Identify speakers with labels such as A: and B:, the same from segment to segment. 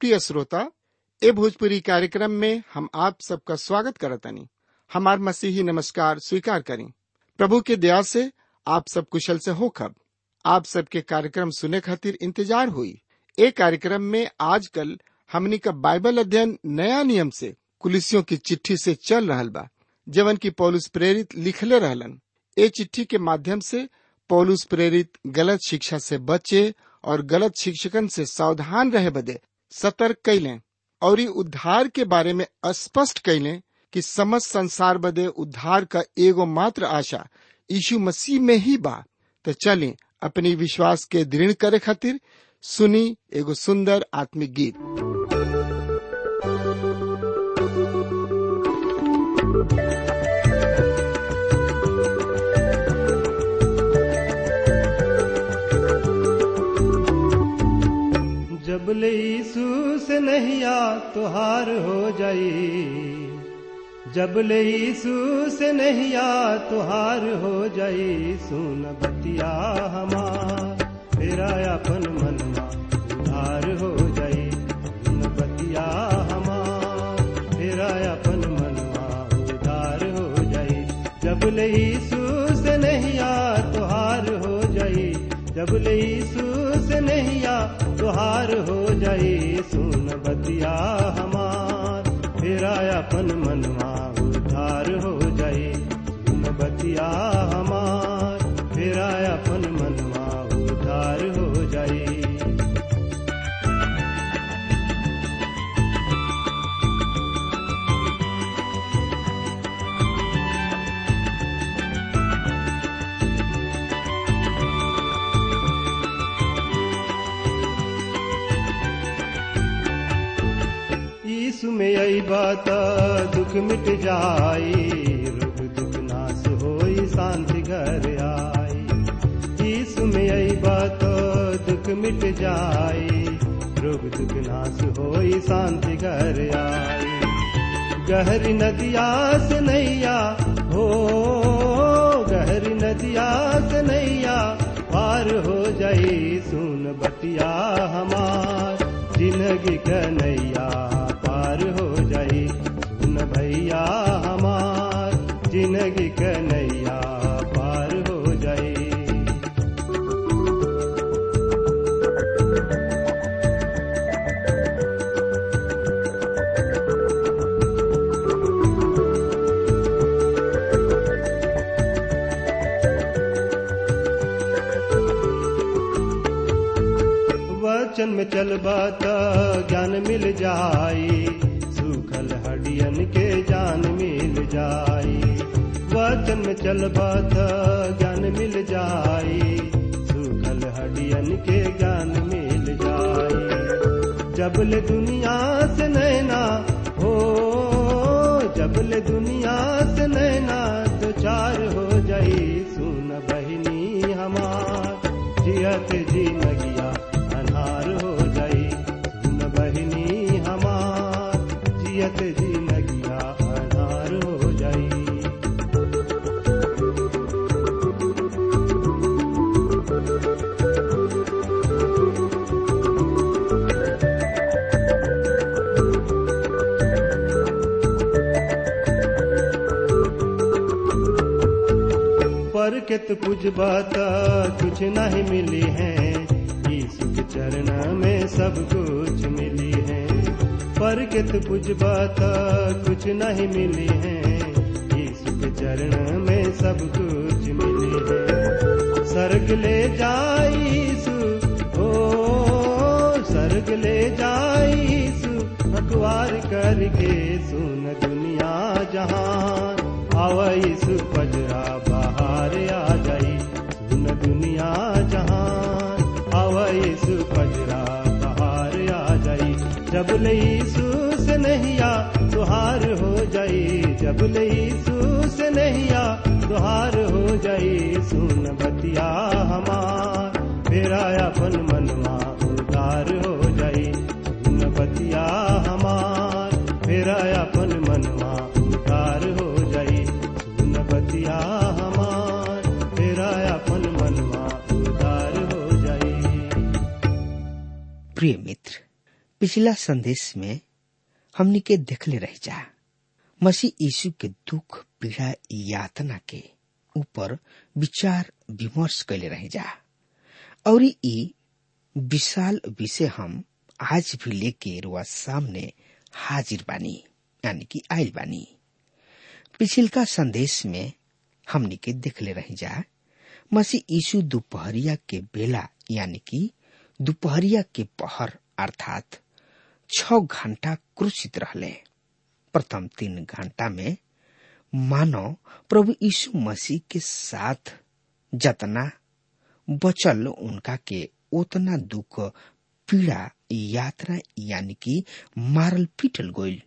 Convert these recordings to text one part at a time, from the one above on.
A: प्रिय श्रोता ए भोजपुरी कार्यक्रम में हम आप सबका स्वागत करतनी हमार मसीही नमस्कार स्वीकार करें प्रभु के दया से आप सब कुशल से हो खब आप सबके कार्यक्रम सुने खातिर इंतजार हुई ए कार्यक्रम में आजकल हमनी का बाइबल अध्ययन नया नियम से कुलिसियों की चिट्ठी से चल रहल बा जवन की पौलुस प्रेरित लिखले रहलन ए चिट्ठी के माध्यम से पौलुस प्रेरित गलत शिक्षा से बचे और गलत शिक्षकन से सावधान रहे बदे सतर्क कैलें और ई उद्धार के बारे में स्पष्ट कैलें कि समस्त संसार बदे उद्धार का एगो मात्र आशा यीशु मसीह में ही बा तो चलें अपनी विश्वास के दृढ़ करे खातिर सुनी एगो सुंदर आत्मिक गीत
B: जब ले यीशु से नहिया तुहार हो जाई जब ले यीशु से नहिया तुहार हो जाई सुन बतिया हमार तेरा अपन मनमा उधार हो जाई सुन बतिया हमार तेरा अपन मनमा उधार हो जाई जब ले यीशु से नहिया तुहार हो जाई जब ले यीशु से नहिया तुहार हो जाई सुन बतिया हमार तेरा अपन मनवा उधार हो जाई सुन बतिया हमार तेरा अपन मनवा उधार हो जाई यीशु में आई बात दुख मिट जाई रोग दुख नाश होई शांति घर आई यीशु में आई बात दुख मिट जाई रोग दुख नाश होई शांति घर आई गहरी नदिया से नैया हो गहरी नदिया से नैया पार हो जाई सुन बतिया हमार जिंदगी कन्हैया पार हो जाई सुन भैया हमार जिंदगी कन्हैया पार हो जाई वचन में चलबा त ज्ञान मिल जाई सूखल हडियन के जान मिल जाई वचन में चलबा त ज्ञान मिल जाई सूखल हडियन के ज्ञान मिल जाई जबल दुनिया से नैना हो जबल दुनिया से नैना तो चार हो जाई सुन बहिनी हमार जियत जी नगिया अनार हो जाई सुन बहिनी हमार जियत जी नगिया अनार हो जाई पर कित कुछ बात कुछ नहीं मिली है यीशु के चरण में सब कुछ मिली है पर कित कुछ बात कुछ नहीं मिली है यीशु के चरण में सब कुछ मिली है सर्ग ले जाई यीशु ओ सर्ग ले जाई यीशु अखबार करके सुन दुनिया जहान आवा यीशु पजरा बाहर आ जाई सुन दुनिया जहान आवा यीशु पजरा बाहर आ जाई जब ले यीशु से नहिया तुहार हो जाई जब ले यीशु से नहिया तुहार हो जाई सुन बतिया हमार तेरा अपन मनवा उदार हो जाई सुन बतिया हमार तेरा अपन मनवा उदार हो जाई सुन बतिया हमार तेरा अपन मनवा उदार हो जाई
C: प्रिय मित्र पिछला संदेश में हमनी के देखले रह जा मसीह यीशु के दुख पीड़ा यातना के ऊपर विचार विमर्श कैले रह जा और ई विशाल विषय हम आज भी लेके रुआ सामने हाजिर बानी यानी कि आयल बानी पिछिलका संदेश में हमनी के देखले रह जा मसीह यीशु दोपहरिया के बेला यानी कि दोपहरिया के पहर अर्थात छ घंटा क्रूसित रहले प्रथम तीन घंटा में मानव प्रभु यीशु मसीह के साथ जतना बचल उनका के उतना दुख पीड़ा यात्रा यानी कि मारल पीटल गोइल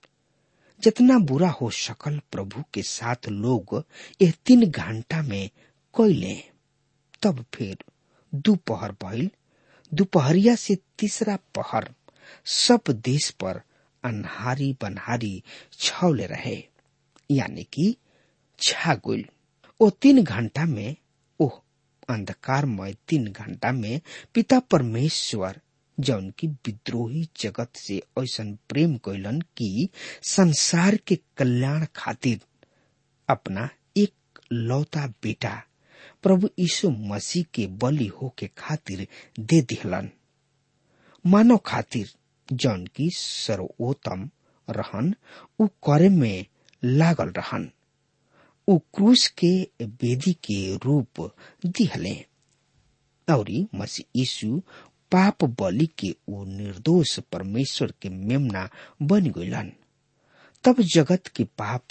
C: जितना बुरा हो सकल प्रभु के साथ लोग यह तीन घंटा में कैले तब फिर दोपहर भइल दोपहरिया से तीसरा पहर सब देश पर अनहारी बनहारी छौले रहे यानी कि छागुल ओ तीन घंटा में ओह अंधकारमय तीन घंटा में पिता परमेश्वर जौन की विद्रोही जगत से ऐसा प्रेम कैलन कि संसार के कल्याण खातिर अपना एक लौता बेटा प्रभु यीशु मसीह के बलि हो के खातिर दे दिहलन मानव खातिर जौन की सर्वोत्तम रहन उ करे में लागल रहन उ क्रूस के वेदी के रूप दिहले और मसीह यीशु पाप बलि के उ निर्दोष परमेश्वर के मेमना बन गइलन तब जगत के पाप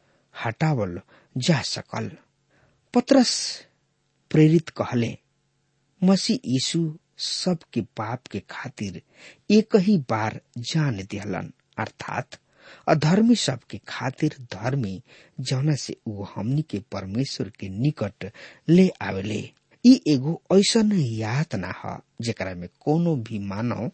C: हटावल जा सकल पत्रस प्रेरित कहले मसीह यीशु सबके पाप के खातिर एक ही बार जान दिहलन अर्थात अधर्मी सबके खातिर धर्मी जौना से उ हमनी के परमेश्वर के निकट ले आवेले ई एगो ऐसन यातना ह जेकरा में कोनो भी मानव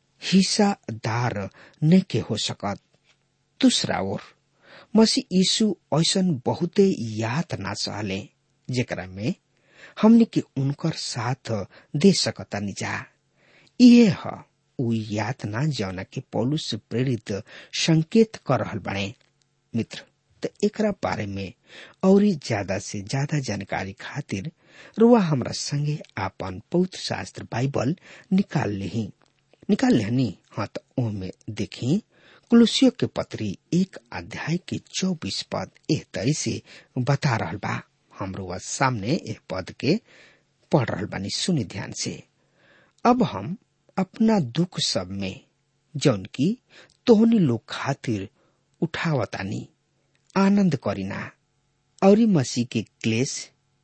C: हिस्सादार नहीं के हो सकत दूसरा ओर मसीह यीशु ऐसन बहुते यातना सहले जेकरा में हमने के उनकर साथ दे सकता निजा इहे ह उ यातना जौना के पौलुस से प्रेरित संकेत कर रहल बने मित्र त एकरा बारे में और ज्यादा से ज्यादा जानकारी खातिर रुआ हमरा संगे आपन पवित्र शास्त्र बाइबल निकाल लेही निकाल लेहनी हाँ तो ओमे देखी कुलुसियो के पत्री एक अध्याय के चौबीस पद एह तरी से बता रहल बा हमरो वह सामने एक पद के पढ़ रहल बानी सुनी ध्यान से अब हम अपना दुख सब में जौन की तोहनी लोग खातिर उठावतानी आनंद करीना और मसीह के क्लेश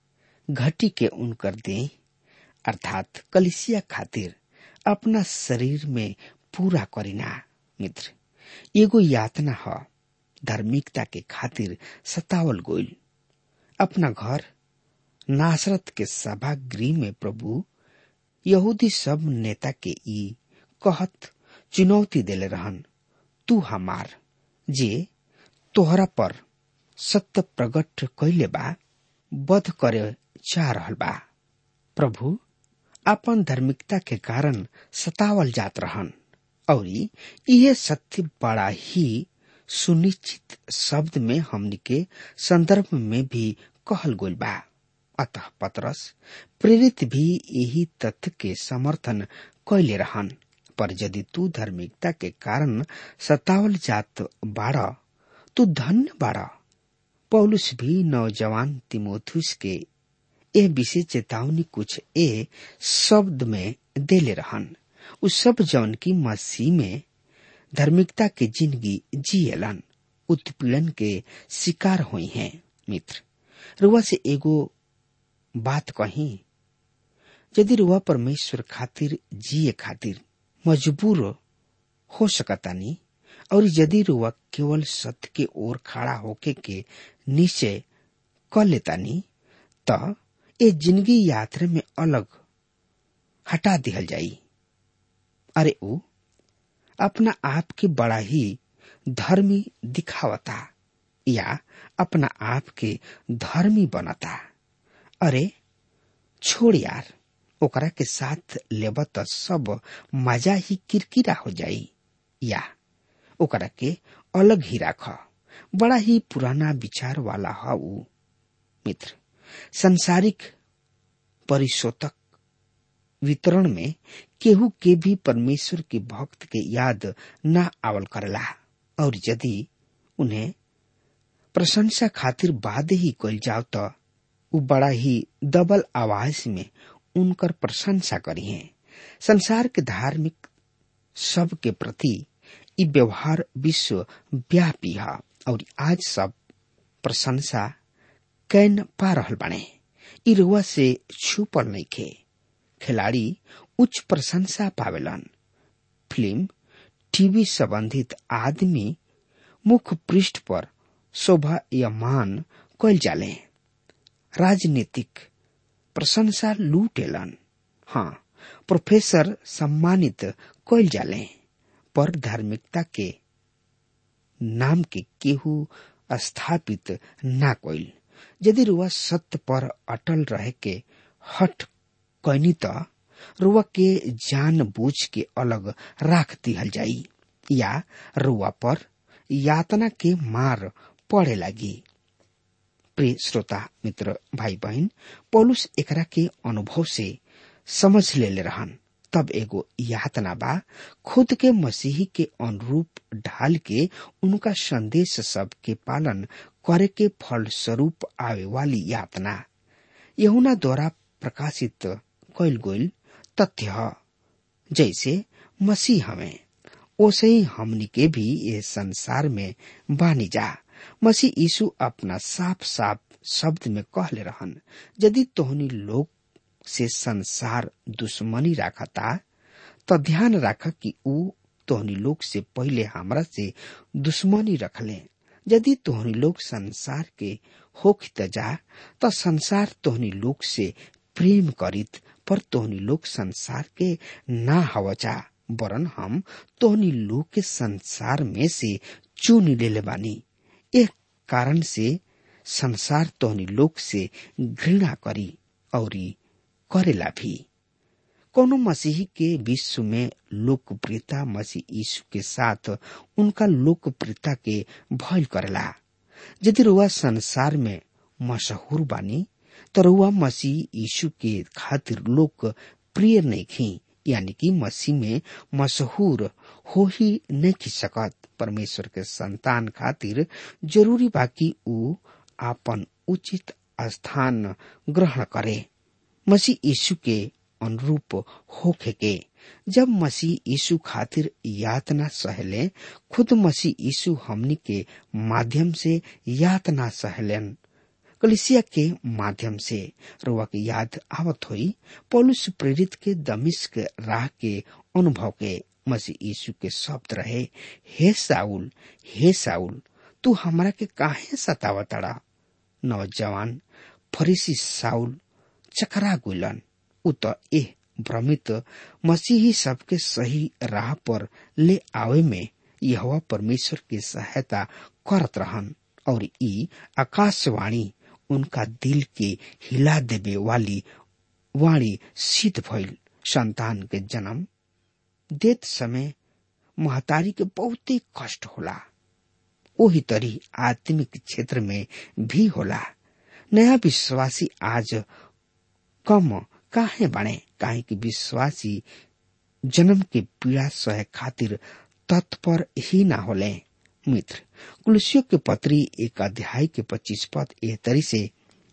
C: घटी के उनकर दे अर्थात कलिसिया खातिर अपना शरीर में पूरा करीना मित्र एगो यातना ह धार्मिकता के खातिर सतावल गोइल अपना घर नासरत के सभागृह में प्रभु यहूदी सब नेता के ई कहत चुनौती देले रहन तू हमार जे तोहरा पर सत्य प्रकट कैले बा वध करे चाह रहल बा प्रभु अपन धार्मिकता के कारण सतावल जात रहन और यह सत्य बड़ा ही सुनिश्चित शब्द में हमनी के संदर्भ में भी कहल गोल बा अतः पतरस प्रेरित भी यही तथ्य के समर्थन कैले रहन पर यदि तू धार्मिकता के कारण सतावल जात बाड़ तू धन्य बाड़ पौलुस भी नौजवान तिमोथुस के ए विषय चेतावनी कुछ ए शब्द में देले रहन उ सब जौन की मसीह में धार्मिकता के जिंदगी जियलन उत्पीड़न के शिकार हुई हैं मित्र रुआ से एगो बात कही यदि रुआ परमेश्वर खातिर जिए खातिर मजबूर हो सकतानी और यदि रुआ केवल सत्य के ओर खड़ा होके के निश्चय कर लेतानी त ए जिंदगी यात्रा में अलग हटा दिहल जाई अरे ऊ अपना आप के बड़ा ही धर्मी दिखावता या अपना आप के धर्मी बनता अरे छोड़ यार ओकरा के साथ लेब त सब मजा ही किरकिरा हो जाई या ओकरा के अलग ही राख बड़ा ही पुराना विचार वाला ह ऊ मित्र संसारिक परिशोतक वितरण में केहू के भी परमेश्वर के भक्त के याद न आवल करला और यदि उन्हें प्रशंसा खातिर बाद ही कल जाओ तो उ बड़ा ही दबल आवाज में उनकर प्रशंसा करी है संसार के धार्मिक सब के प्रति इ व्यवहार विश्व व्यापी है और आज सब प्रशंसा कैन पा रहल बने इ रुआ से छुपल नहीं खे खिलाड़ी उच्च प्रशंसा पावेलन फिल्म टीवी संबंधित आदमी मुख्य पृष्ठ पर शोभा या मान कल जाले राजनीतिक प्रशंसा लूटेलन हाँ प्रोफेसर सम्मानित कल जाले पर धार्मिकता के नाम के केहू स्थापित ना कइल यदि रुआ सत्य पर अटल रहे के हट कैनी त रुआ के जान बूझ के अलग राख दिहल जाई या रुआ पर यातना के मार पड़े लगी प्रिय श्रोता मित्र भाई बहन पौलुस एकरा के अनुभव से समझ ले ले रहन तब एगो यातना बा खुद के मसीही के अनुरूप ढाल के उनका संदेश सब के पालन करे के फल स्वरूप आवे वाली यातना यहुना द्वारा प्रकाशित कैल गोल तथ्य ह जैसे मसीह हमें ओसे ही हमनी के भी ये संसार में बानी जा मसीह यीशु अपना साफ साफ शब्द में कहले रहन यदि तोहनी लोग से संसार दुश्मनी राखता तो ध्यान राख कि ऊ तोहनी लोग से पहले हमरा से दुश्मनी रखले यदि तोहनी लोग संसार के होखित जा तो संसार तोहनी लोग से प्रेम करित पर तोहनी लोग संसार के ना हवचा वरन हम तोहनी लोग के संसार में से चुन लेले बानी एक कारण से संसार तोहनी लोग से घृणा करी और करेला भी कोनो मसीही के विश्व में लोकप्रियता मसीह यीशु के साथ उनका लोकप्रियता के भय करेला यदि रुआ संसार में मशहूर बानी तो रुआ मसीह यीशु के खातिर लोक प्रिय नहीं खी यानी कि मसीह में मशहूर हो ही नहीं खी सकत परमेश्वर के संतान खातिर जरूरी बाकी ऊ आपन उचित स्थान ग्रहण करे मसीह यीशु के अनुरूप होखे के जब मसीह यीशु खातिर यातना सहले खुद मसीह यीशु हमनी के माध्यम से यातना सहलन कलिसिया के माध्यम से रुआ के याद आवत हुई पौलुस प्रेरित के दमिश्क राह के अनुभव के मसीह यीशु के शब्द रहे हे साउल हे साउल तू हमरा के काहे सतावतड़ा नौजवान फरीसी साउल चकरा गुलन उ त एह भ्रमित मसीही सबके सही राह पर ले आवे में यह परमेश्वर की सहायता करत रहन और ई आकाशवाणी उनका दिल के हिला देवे वाली वाणी सिद्ध भइल संतान के जन्म देत समय महतारी के बहुते कष्ट होला ओही तरी आत्मिक क्षेत्र में भी होला नया विश्वासी आज कम काहे बने काहे कि विश्वासी जन्म के पीड़ा सहे खातिर तत्पर ही ना होले मित्र कुलसियों के पत्री एक अध्याय के पच्चीस पद एह तरी से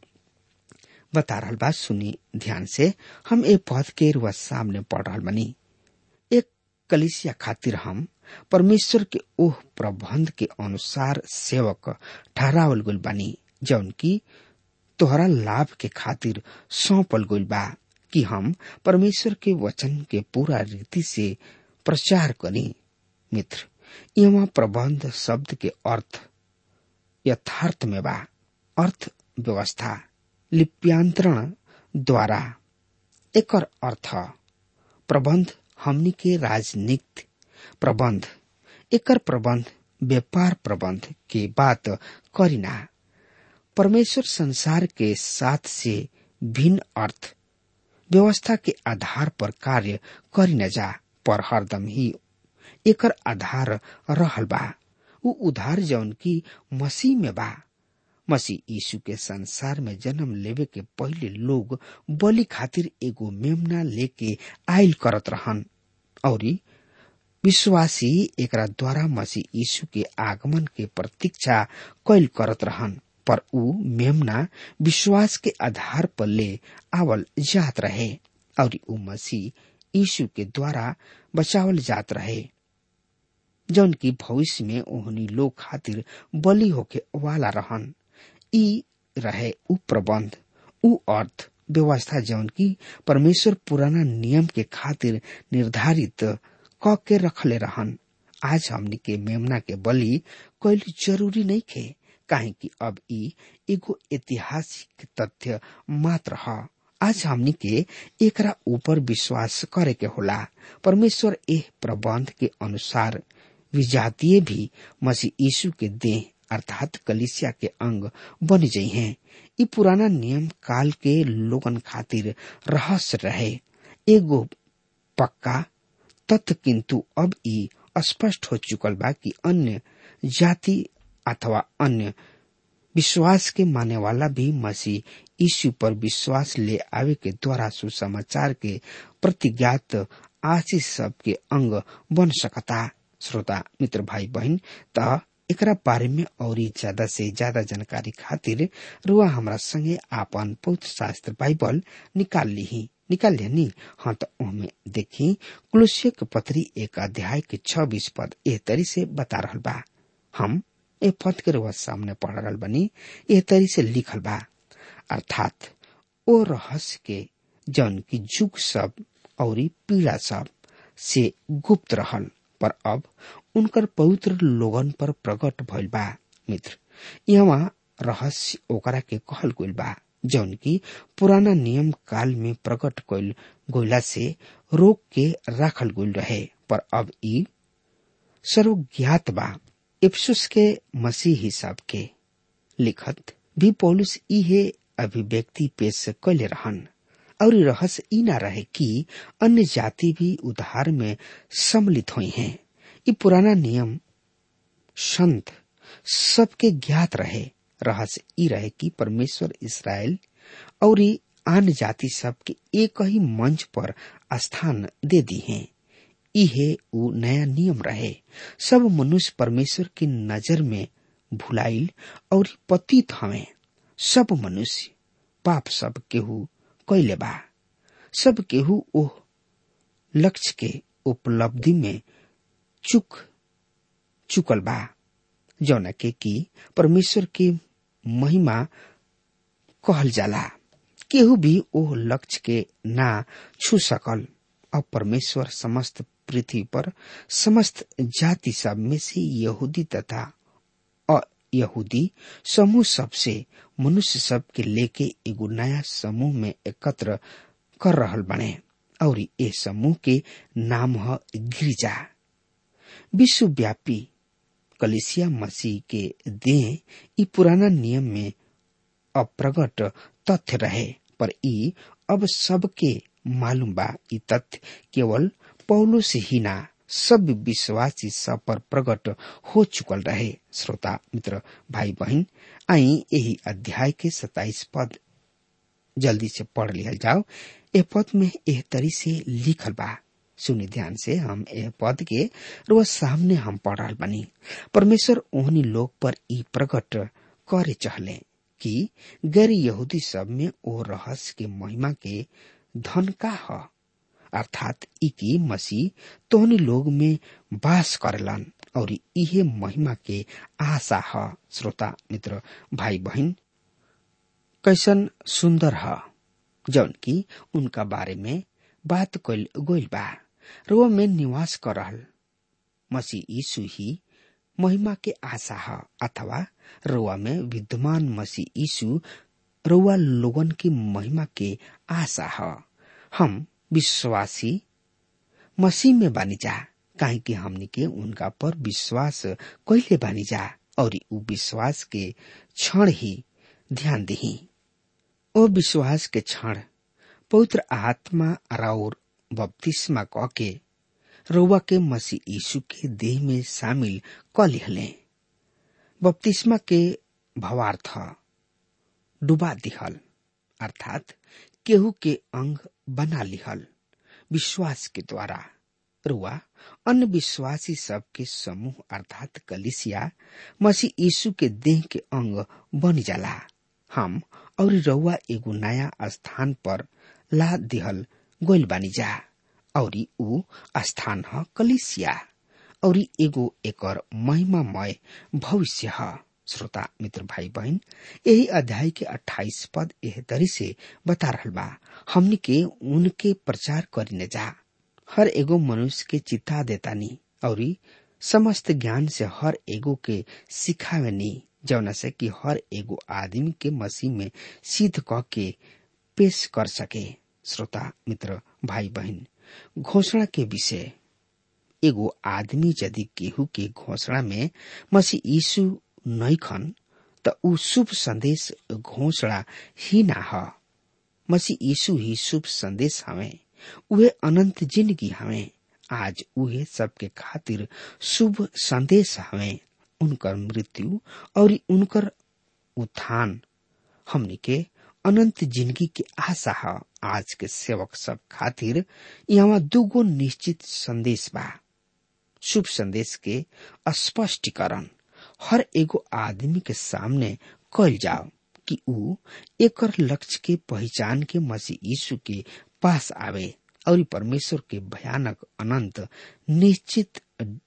C: बता रहल बात सुनी ध्यान से हम ए पद के रुआ सामने पढ़ रहल बनी एक कलिसिया खातिर हम परमेश्वर के ओह प्रबंध के अनुसार सेवक ठहरावल गुल बनी जौन की तोहरा लाभ के खातिर सौंपल गइल बा कि हम परमेश्वर के वचन के पूरा रीति से प्रचार करी मित्र यहाँ प्रबंध शब्द के अर्थ यथार्थ में बा अर्थ व्यवस्था लिप्यांतरण द्वारा एकर अर्थ प्रबंध हमनी के राजनीति प्रबंध एकर प्रबंध व्यापार प्रबंध के बात करीना परमेश्वर संसार के साथ से भिन्न अर्थ व्यवस्था के आधार पर कार्य करी न जा पर हरदम ही एकर आधार रहल बा उ उधार जौन की मसीह में बा मसीह यीशु के संसार में जन्म लेवे के पहले लोग बलि खातिर एगो मेमना लेके आयल करत रहन और विश्वासी एकरा द्वारा मसीह यीशु के आगमन के प्रतीक्षा कैल करत रहन पर उ मेमना विश्वास के आधार पर ले आवल जात रहे और उ मसीह यीशु के द्वारा बचावल जात रहे जौन की भविष्य में ओहनी लोग खातिर बलि होके वाला रहन ई रहे उ प्रबंध उ अर्थ व्यवस्था जौन की परमेश्वर पुराना नियम के खातिर निर्धारित क के रखले रहन आज हमनी के मेमना के बलि कैल जरूरी नहीं खे काहे कि अब ई एगो ऐतिहासिक तथ्य मात्र ह आज हमनी के एकरा ऊपर विश्वास करे के होला परमेश्वर एह प्रबंध के अनुसार विजातीय भी मसीह यीशु के देह अर्थात कलिसिया के अंग बन जाइ हैं ई पुराना नियम काल के लोगन खातिर रहस्य रहे एगो पक्का तथ्य किंतु अब ई स्पष्ट हो चुकल बा कि अन्य जाति अथवा अन्य विश्वास के माने वाला भी मसीह यीशु पर विश्वास ले आवे के द्वारा सुसमाचार के प्रतिज्ञात आशीष सब के अंग बन सकता श्रोता मित्र भाई बहन त एकरा बारे में और ज्यादा से ज्यादा जानकारी खातिर रुआ हमरा संगे आपन पौत्र शास्त्र बाइबल निकाल ली निकाल लेनी हाँ तो ओमे देखी कुलुष्य के पत्री एक अध्याय के छब्बीस पद एह तरी से बता रहल बा हम ए पद के रुआ सामने पढ़ रहल बनी एह तरी से लिखल बा अर्थात ओ रहस्य के जन की जुग सब और पीड़ा सब से गुप्त रहल पर अब उनकर पवित्र लोगन पर प्रकट भइल बा मित्र यहाँ रहस्य ओकरा के कहल गइल बा जौन की पुराना नियम काल में प्रकट कइल गोइला से रोक के राखल गइल रहे पर अब ई सर्वज्ञात बा इफ्सुस के मसीह हिसाब के लिखत भी पौलुस इहे अभिव्यक्ति पेश कैले रहन और रहस्य ई ना रहे कि अन्य जाति भी उधार में सम्मिलित हुई हैं ये पुराना नियम संत सबके ज्ञात रहे रहस्य ई रहे कि परमेश्वर इसराइल और आन जाति सब के एक ही मंच पर स्थान दे दी हैं इहे उ नया नियम रहे सब मनुष्य परमेश्वर की नजर में भुलाइल और पतित हमें सब मनुष्य पाप सब केहू कैले बा सब केहू ओह लक्ष्य के उपलब्धि में चुक चुकल बा जौना के कि परमेश्वर के महिमा कहल जाला केहू भी ओह लक्ष्य के ना छू सकल अब परमेश्वर समस्त पृथ्वी पर समस्त जाति सब में से यहूदी तथा यहूदी समूह सबसे मनुष्य सब के लेके एगो नया समूह में एकत्र कर रहल बने और ए समूह के नाम है गिरजा विश्वव्यापी कलिसिया मसीह के देह ई पुराना नियम में अप्रगट तथ्य रहे पर ई अब सबके मालूम बा ई तथ्य केवल पौलो से ही ना सब विश्वासी सब पर प्रकट हो चुकल रहे श्रोता मित्र भाई बहन आई यही अध्याय के सताइस पद जल्दी से पढ़ लिया जाओ ए पद में एह तरी से लिखल बा सुनी ध्यान से हम एह पद के रोज सामने हम पढ़ रहा बनी परमेश्वर ओहनी लोग पर ई प्रकट करे चहले कि गैर यहूदी सब में ओ रहस्य के महिमा के धन का है अर्थात ई की मसीह तोहनी लोग में वास करलन और इहे महिमा के आशा है श्रोता मित्र भाई बहन कैसन सुंदर है जौन की उनका बारे में बात कल गोल बा रो में निवास कर रहल मसीह यीशु ही महिमा के आशा है अथवा रोआ में विद्यमान मसीह यीशु रोआ लोगन की महिमा के आशा है हम विश्वासी मसीह में बानी जा काहे कि हमनी के उनका पर विश्वास कैले बानी जा और उ विश्वास के क्षण ही ध्यान दही ओ विश्वास के क्षण पवित्र आत्मा और बपतिस्मा क के रउआ के मसीह यीशु के देह में शामिल क लिहले बपतिस्मा के भवार्थ डुबा दिहल अर्थात केहू के अंग बना लिहल विश्वास के द्वारा रुआ अन्य विश्वासी सबके समूह अर्थात कलिसिया मसीह यीशु के देह के अंग बन जाला हम और रउआ एगो नया स्थान पर ला दिहल गोइल बानी जा और ऊ स्थान ह कलिसिया और एगो एकर महिमामय भविष्य ह श्रोता मित्र भाई बहन यही अध्याय के 28 पद एह तरी से बता रहल बा हमनी के उनके प्रचार करीने जा हर एगो मनुष्य के चिता देतानी और समस्त ज्ञान से हर एगो के सिखावेनी जौना से कि हर एगो आदमी के मसीह में सिद्ध क के पेश कर सके श्रोता मित्र भाई बहन घोषणा के विषय एगो आदमी यदि केहू के घोषणा में मसीह यीशु नैखन त ऊ शुभ संदेश घोषणा ही ना ह मसीह यीशु ही शुभ संदेश हवे उहे अनंत जिंदगी हवे आज उहे सबके खातिर शुभ संदेश हवे उनकर मृत्यु और उनकर उत्थान हमनी के अनंत जिंदगी के आशा है आज के सेवक सब खातिर यहाँ दुगो निश्चित संदेश बा शुभ संदेश के स्पष्टीकरण हर एगो आदमी के सामने कल जाओ कि ऊ एकर लक्ष्य के पहचान के मसीह यीशु के पास आवे और परमेश्वर के भयानक अनंत निश्चित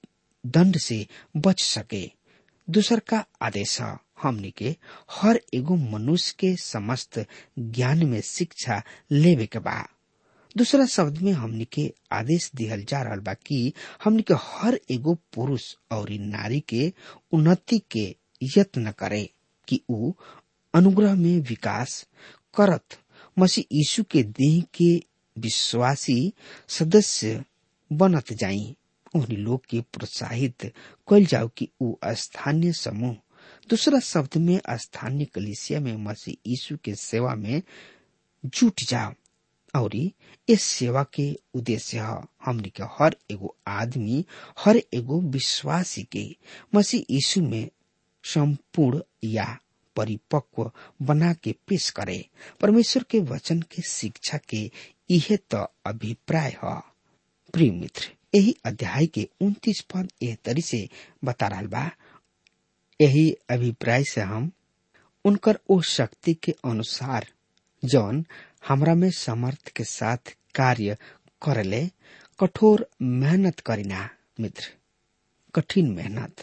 C: दंड से बच सके दूसर का आदेश है हमनी के हर एगो मनुष्य के समस्त ज्ञान में शिक्षा लेवे के बा दूसरा शब्द में हमनी के आदेश दिहल जा रहा बा कि हमनी के हर एगो पुरुष और नारी के उन्नति के यत्न करे कि ऊ अनुग्रह में विकास करत मसीह यीशु के देह के विश्वासी सदस्य बनत जाई उन लोग के प्रोत्साहित कल जाओ कि ऊ स्थानीय समूह दूसरा शब्द में स्थानीय कलिसिया में मसीह यीशु के सेवा में जुट जाओ और इस सेवा के उद्देश्य है हमने के हर एगो आदमी हर एगो विश्वासी के मसीह यीशु में संपूर्ण या परिपक्व बना के पेश करे परमेश्वर के वचन के शिक्षा के यह तो अभिप्राय है प्रिय मित्र यही अध्याय के उन्तीस पद एह तरी से बता रहा बा यही अभिप्राय से हम उनकर ओ शक्ति के अनुसार जौन हमरा में समर्थ के साथ कार्य करले कठोर मेहनत करिना मित्र कठिन मेहनत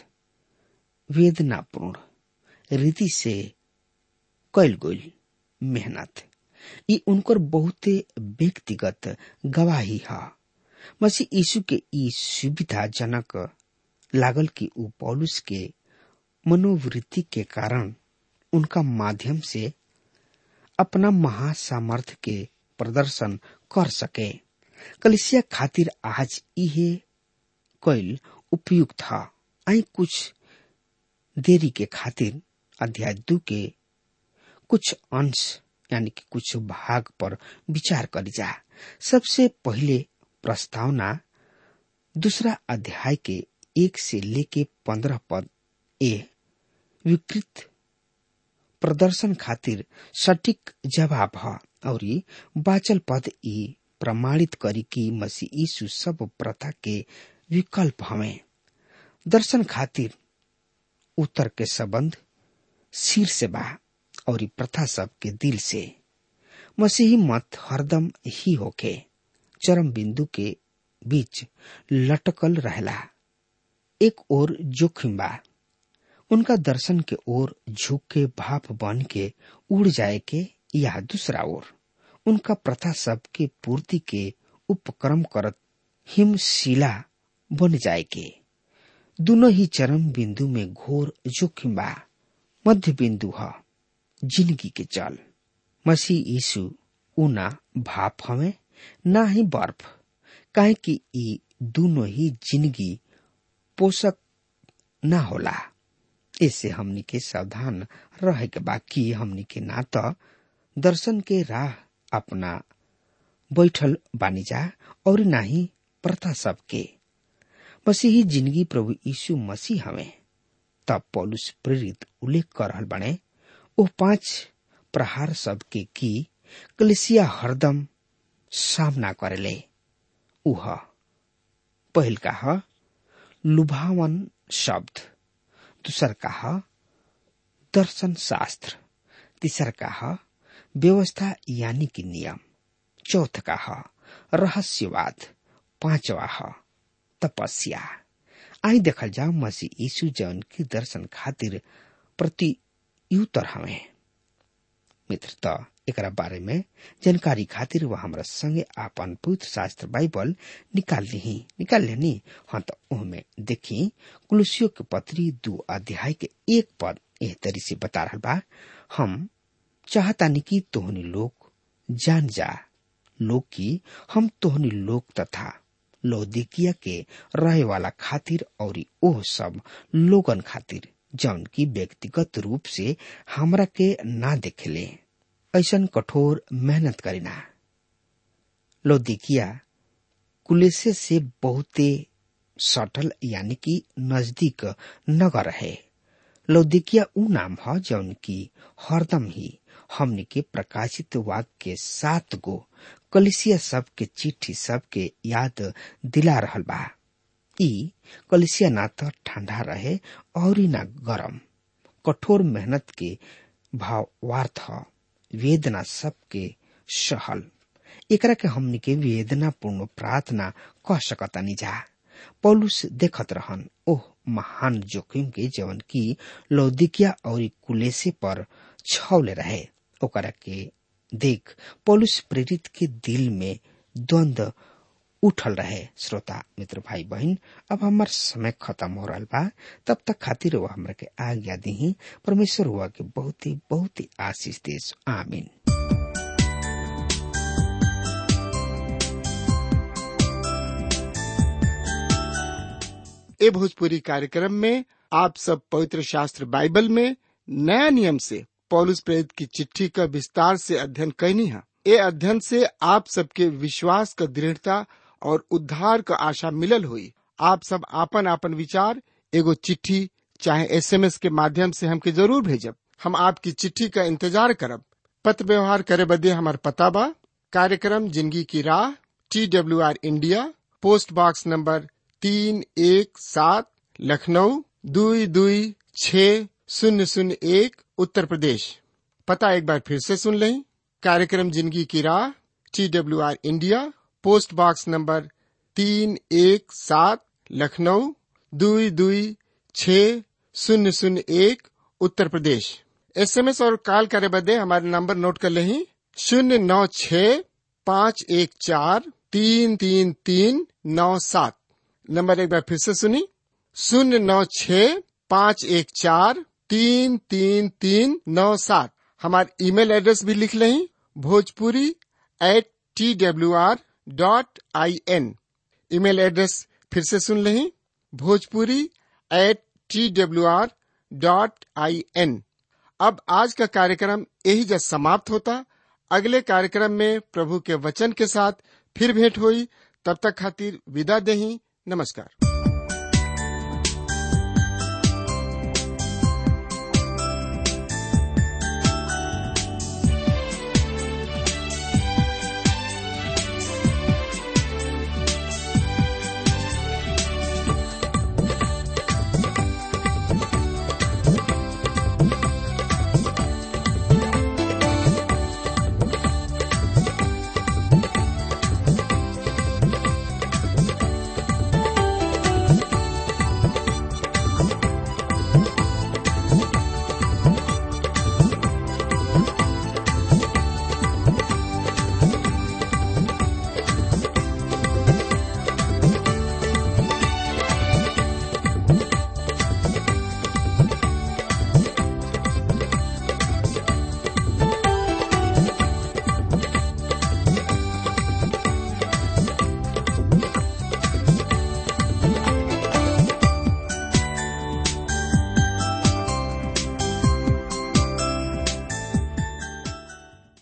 C: वेदनापूर्ण रीति से कैल गई मेहनत ये उनकर बहुते व्यक्तिगत गवाही है मसीह यीशु के ई सुविधाजनक लागल कि ऊ पौलुस के मनोवृत्ति के कारण उनका माध्यम से अपना महासामर्थ के प्रदर्शन कर सके कलिसिया खातिर आज इहे कैल उपयुक्त था आई कुछ देरी के खातिर अध्याय दू के कुछ अंश यानी कि कुछ भाग पर विचार करी जा सबसे पहले प्रस्तावना दूसरा अध्याय के एक से लेके पंद्रह पद ए विकृत प्रदर्शन खातिर सटीक जवाब है और बाचल पद ई प्रमाणित करी कि मसीह यीशु सब प्रथा के विकल्प हमें दर्शन खातिर उत्तर के संबंध सिर से बा और प्रथा सब के दिल से मसीही मत हरदम ही होके चरम बिंदु के बीच लटकल रहला एक और जोखिम बा उनका दर्शन के ओर झुक के भाप बन के उड़ जाए के या दूसरा ओर उनका प्रथा सब के पूर्ति के उपक्रम करत हिमशिला बन जाए के दोनों ही चरम बिंदु में घोर जोखिम बा मध्य बिंदु है जिंदगी के जल मसीह यीशु ऊना भाप हमें ना ही बर्फ काहे कि ई दोनों ही जिंदगी पोषक ना होला इससे हमनी के सावधान रहे के बाकी हमनी के ना तो दर्शन के राह अपना बैठल बानी जा और ना ही प्रथा सबके मसीही जिंदगी प्रभु यीशु मसीह हमें तब पौलुस प्रेरित उल्लेख कर रहल बने ओ पांच प्रहार सबके की कलिसिया हरदम सामना करेले उह पहिल का ह लुभावन शब्द दूसर का ह दर्शन शास्त्र तीसर का ह व्यवस्था यानी कि नियम चौथ का ह रहस्यवाद पांचवा ह तपस्या आई देखल जाओ मसीह यीशु जौन के दर्शन खातिर प्रतियुतर हमें मित्र त एकरा बारे में जानकारी खातिर वह हमरा संगे आपन पवित्र शास्त्र बाइबल निकाल ली निकाल लेनी हाँ तो ओहमे देखी कुलसियों के पत्री दो अध्याय के एक पद एह तरी से बता रहा बा हम चाहतानी कि तोहनी लोग जान जा लोग की हम तोहनी लोग तथा लौदिकिया के रहे वाला खातिर और ओह सब लोगन खातिर जौन की व्यक्तिगत रूप से हमरा के ना देखेले ऐसन कठोर मेहनत करीना लौदिकिया कुलेसे से बहुते सटल यानी कि नजदीक नगर है लौदिकिया ऊ नाम है जौन की हरदम ही हमने के प्रकाशित वाक्य के सात गो कलिसिया सब के चिट्ठी सब के याद दिला रहल बा ई कलिसिया ना तो ठंडा रहे और ना गरम कठोर मेहनत के भावार्थ वेदना सबके सहल एकरा के हमनी के वेदना पूर्ण प्रार्थना कह सकतानी जा पौलुस देखत रहन ओह महान जोखिम के जवन की लौदिकिया और कुलेसे पर छौले रहे ओकरा के देख पौलुस प्रेरित के दिल में द्वंद उठल रहे श्रोता मित्र भाई बहन अब हमार समय खत्म हो रहा बा तब तक खातिर वो हमरा के आज्ञा दी परमेश्वर हुआ के बहुत ही बहुत ही आशीष देश आमीन
A: ए भोजपुरी कार्यक्रम में आप सब पवित्र शास्त्र बाइबल में नया नियम से पौलुस प्रेरित की चिट्ठी का विस्तार से अध्ययन कैनी है ये अध्ययन से आप सबके विश्वास का दृढ़ता और उद्धार का आशा मिलल हुई आप सब आपन आपन विचार एगो चिट्ठी चाहे एसएमएस के माध्यम से हमके जरूर भेजब हम आपकी चिट्ठी का इंतजार करब पत्र व्यवहार करे बदे हमार पता बा कार्यक्रम जिंदगी की राह T W R India post box number तीन एक सात लखनऊ दुई दुई छ शून्य शून्य एक उत्तर प्रदेश पता एक बार फिर से सुन लें कार्यक्रम जिंदगी की राह T W R India post box number तीन एक सात लखनऊ दुई दुई छ शून्य शून्य एक उत्तर प्रदेश एसएमएस और कॉल करे बदे हमारे नंबर नोट कर लें शून्य नौ छ पाँच एक चार तीन तीन तीन नौ सात नंबर एक बार फिर से सुनी शून्य नौ छ पाँच एक चार तीन तीन तीन नौ सात हमारे ईमेल एड्रेस भी लिख लें Bhojpuri at T W R dot I N email address फिर से सुन लें Bhojpuri at T W R dot I N अब आज का कार्यक्रम यही जब समाप्त होता अगले कार्यक्रम में प्रभु के वचन के साथ फिर भेंट हुई तब तक खातिर विदा दही नमस्कार